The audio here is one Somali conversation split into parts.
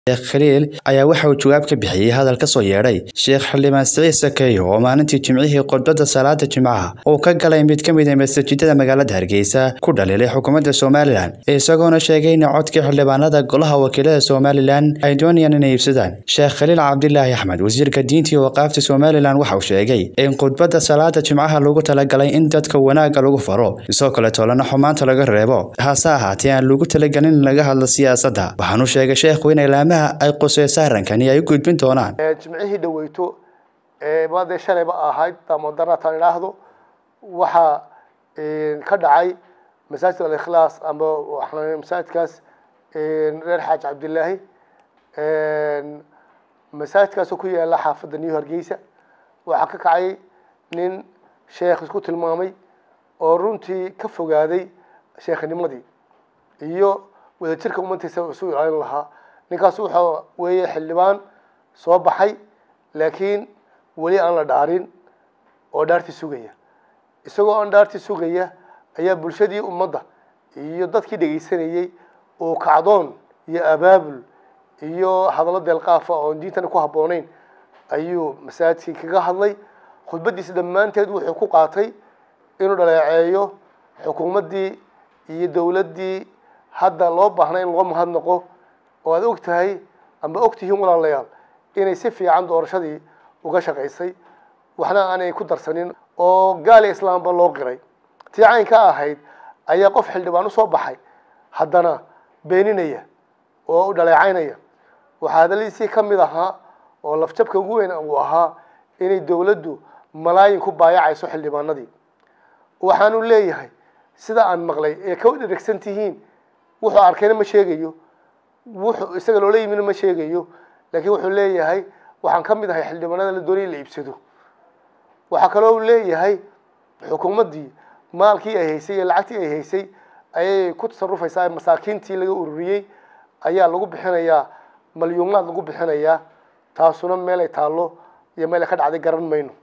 sheekh khaliil ayaa waxa uu jawaab ka bixiyey hadal ka soo yeedhay sheekh xildhibaan siciid sakeeyo oo maalintii jimcihii khudbadda salaada jimcaha uu ka galay mid ka mid a masaajidada magaalada hargeysa ku dhaliilay xukuumadda somalilan isagoona sheegay in codkii xildhibaanada golaha wakiilada somalilan ay doonayaan inay iibsadaan sheekh khaliil cabdilaahi axmed wasiirka diinta iyo waqaafta somalilan waxa uu sheegay in khudbadda salaada jimcaha lagu talagalay in dadka wanaagga lagu faro isoo kale toolana xumaanta laga reebo hase ahaatee aan lagu talagelin in laga hadlo siyaasadda waxaanu sheegay sheekhu in ilaamaha ay quseysa arrankani ay u gudbin doonaan jimcihii dhaweyto maadee shalayba ahayd damodaratan idhaahdo waxaa ka dhacay masaajid alikhlaas amba waxaan masaajidkaas reer xaaj cabdilaahi masaajidkaasoo ku yaala xaafadda new hargeysa waxaa ka kacay nin sheekh isku tilmaamay oo runtii ka fogaaday sheekhnimadii iyo wadajirka umantiisa isu ilaalin lahaa ninkaas wuxuu weeye xildhibaan soo baxay laakiin weli aan la dhaarin oo dhaartii sugaya isagoo aan dhaartii sugaya ayaa bulshadii ummadda iyo dadkii dhegaysanayey uu kacdoon iyo abaabul iyo hadallo deelqaafa oon diintana ku habbooneyn ayuu masaajidkii kaga hadlay khudbaddiisa dhammaanteed wuxuu ku qaatay inuu dhaleeceeyo xukuumaddii iyo dowladdii hadda loo baahnay in loo mahadnaqo oo aad og tahay amba og tihiin walaalayaal inay si fiican doorashadii uga shaqaysay waxna aanay ku darsanin oo gaali islaamba loo qiray tii cayn ka ahayd ayaa qof xildhibaan usoo baxay haddana beeninaya oo u dhaleecaynaya waxaa hadaladiisii ka mid ahaa oo lafjabka ugu weyn uu ahaa inay dowladdu malaayin ku baayacayso xildhibaanadii waxaanu leeyahay sida aan maqlay ee ka dheragsan tihiin wuxuu arkayna ma sheegayo wuxuu isaga loola yimina ma sheegayo laakiin wuxuu leeyahay waxaan ka mid ahay xildhibaanada la doonaya in la iibsado waxaa kaloo leeyahay xukuumaddii maalkii ay haysay iyo lacagtii ay haysay ayay ku tasarufaysaa masaakiintii laga ururiyey ayaa lagu bixinayaa malyuumaad lagu bixinayaa taasuna meel ay taallo iyo meel ay ka dhacday garan mayno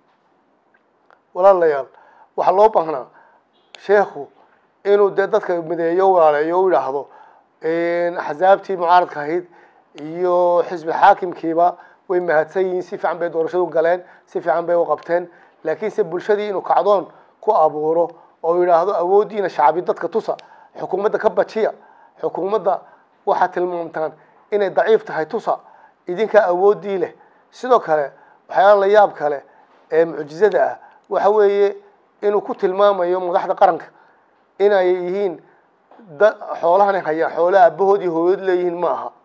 walaalayaal waxaa loo baahnaa sheekhu inuu dee dadka mideeyo walaaleeyo u idhaahdo axsaabtii mucaaradka ahayd iyo xisbi xaakimkiiba way mahadsan yihiin si fiican bay doorashadu galeen si fiican bay u qabteen laakiinse bulshadii inuu kacdoon ku abuuro oo yidhaahdo awooddiina shacbi dadka tusa xukuumadda ka bajiya xukuumadda waxaad tilmaamtaan inay daciif tahay tusa idinkaa awooddii leh sidoo kale waxyaala la yaab kale ee mucjizada ah waxa weeye inuu ku tilmaamayo madaxda qaranka inay yihiin da xoolahan hayaan xoolaha aabahood iyo hooyood leeyihiin ma aha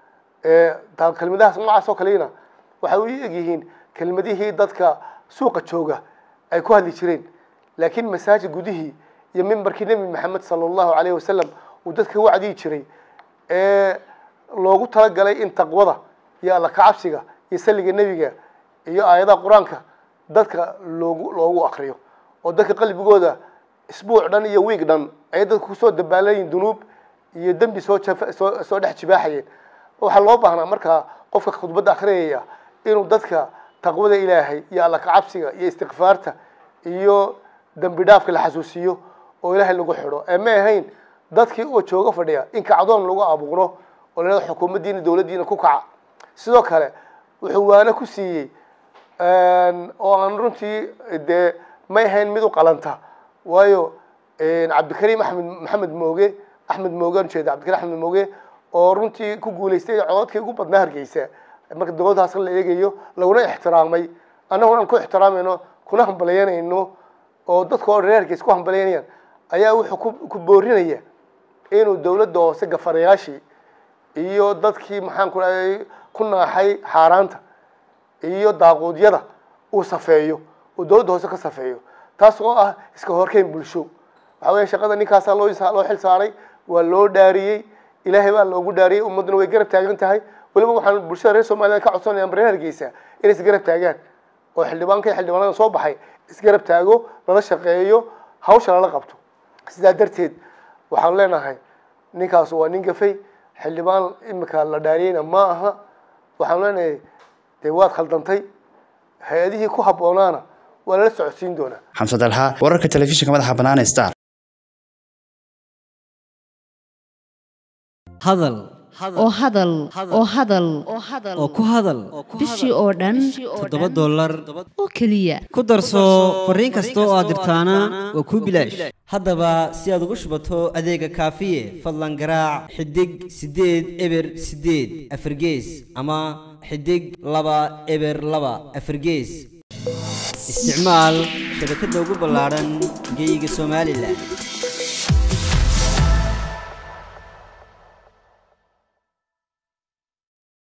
kelmadahaas noocaas oo kalena waxay u egyihiin kelmadihii dadka suuqa jooga ay ku hadli jireen laakiin masaajid gudihii iyo mimbarkii nebi maxamed sala allahu alayhi wasalam uu dadka wacdiyi jiray ee loogu talagalay in taqwada iyo alla kacabsiga iyo salliga nebiga iyo aayadaha qur-aanka dadka loogu loogu akriyo oo dadka qalbigooda isbuuc dhan iyo wiig dhan ayay dadku kusoo dabaalayiin dunuub iyo dembi soo soo soo dhex jibaaxayeen waxaa loo baahnaa markaa qofka khudbadda akhriyaya inuu dadka taqwada ilaahay iyo alla kacabsiga iyo istikfaarta iyo dembi dhaafka la xasuusiyo oo ilaahay lagu xidho ee ma ahayn dadkii oo jooga fadhiya in kacdoon lagu abuuro oo la xukuumaddiina dowladdiina ku kaca sidoo kale wuxuu waana ku siiyey oo aan runtii dee may ahayn mid u qalanta waayo cabdikariim axmed maxamed mooge axmed mooge aan ujeeda cabdikarim axmed mooge oo runtii ku guulaystay cododkii ugu badnaa hargeysa marka dowladdaas la eegayo laguna ixtiraamay annaguna aan ku ixtiraamayno kuna hambalyanayno oo dadka oo reer hargeys ku hambalyaynayaan ayaa wuxuu ku ku boorinaya inuu dowladda hoose gafarayaashii iyo dadkii maxaan ku dhahay ku naaxay xaaraanta iyo daaquudyada uu safeeyo uu dowladda hoose ka safeeyo taas oo ah iska horkeyn bulsho waxa weeye shaqada ninkaasaa loo loo xil saaray waa loo dhaariyey ilaahay baa loogu dhaariyey ummadduna way garab taagan tahay weliba waxaan bulshada reer somaliland ka codsanaya reer hargeysa inay isgarab taagaan oo xildhibaanka iyo xildhibaanada soo baxay isgarab taago lala shaqeeyo hawsha lala qabto sidaa darteed waxaan leenahay ninkaas waa nin gafay xildhibaan imika la dhaariyeyna ma aha waxaan leenahay dee waad khaldantay hay-adihii ku habboonaana waa lala socodsiin doonaa xamsad alhaa wararka telefishinka madaxa bannaan star hadal oo hadal oo hadal oo ku hadal bishii oo dhan toddoba dollar oo keliya ku darso fariin kasta oo aad dirtaana waa kuu bilaash haddaba si aad ugu shubato adeega kaafiye fadlan garaac xidig siddeed eber siddeed afargees ama xidig laba eber laba afargees isticmaal shabakadda ugu ballaadhan geyga somalilan